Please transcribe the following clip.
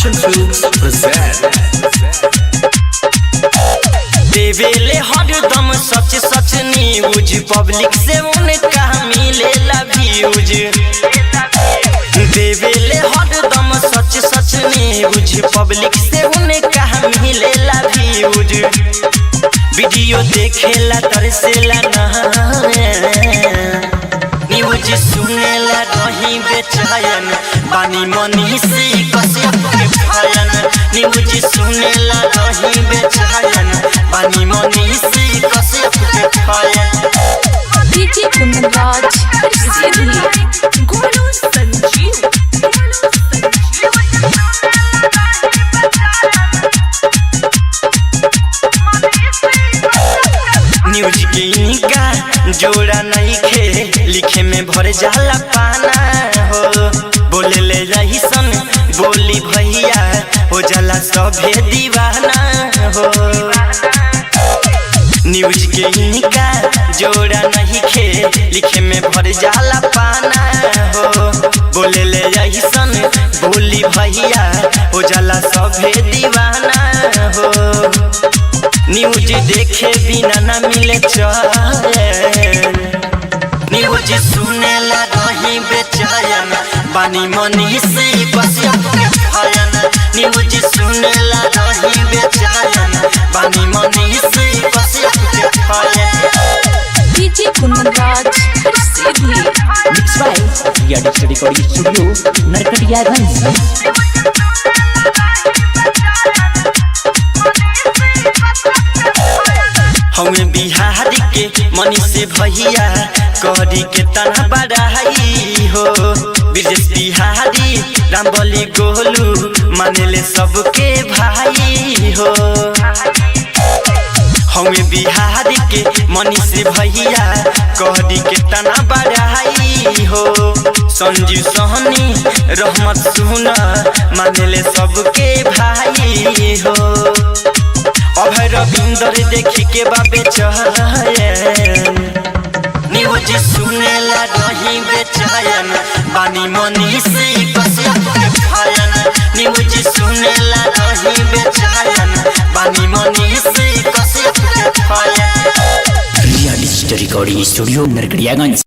Sudarshan Films present देवेले हरदम सच सच न्यूज पब्लिक से उनका मिलेला व्यूज देवेले हरदम सच सच न्यूज पब्लिक से उनका मिलेला व्यूज वीडियो देखेला तरसेला ना न्यूज सुनेला रही बेचैन बानी मनी से कश्यप के फयन न्यूज सुनेला रही बेचैन बानी मनी से कश्यप के फयन DJ Kunraj Sidhi Golu Sanjeev. न्यूज के इनका जोड़ा नहीं खे लिखे में भर जाला पाना हो बोले ले रही सन बोली भैया हो जाला सभे दीवाना हो न्यूज के इनका जोड़ा नहीं खे लिखे में भर जाला पाना हो बोले ले रही सन बोली भैया हो जाला सभे दीवाना हो न्यूज देखे बिना न मिले चैन न्यूज सुनेला रही बेचैन बानी मनी से कश्यप के फयन न्यूज सुनेला रही बेचैन बानी मनी से कश्यप के फयन DJ Kunraj Sidhi Mixed by Ria Digital Recording Studio Narkatiyaganj हमें बिहार के मनी से भैया करी के तना बड़ाई हो ब्रजेश बिहारी रामबली गोलू मानेले सबके भाई हो हमें बिहार के मनी से भैया करी के तना बड़ाई हो संजीव सोहनी रहमत सुना मानेले सबके भाई हो अभय रविंदर देखी के बाबे चयन न्यूज सुनेला रही बेचैन बानी मनी से कश्यप के फयन न्यूज सुनेला रही बेचैन बानी मनी से कश्यप के फयन Ria Digital Recording Studio Narkatiyaganj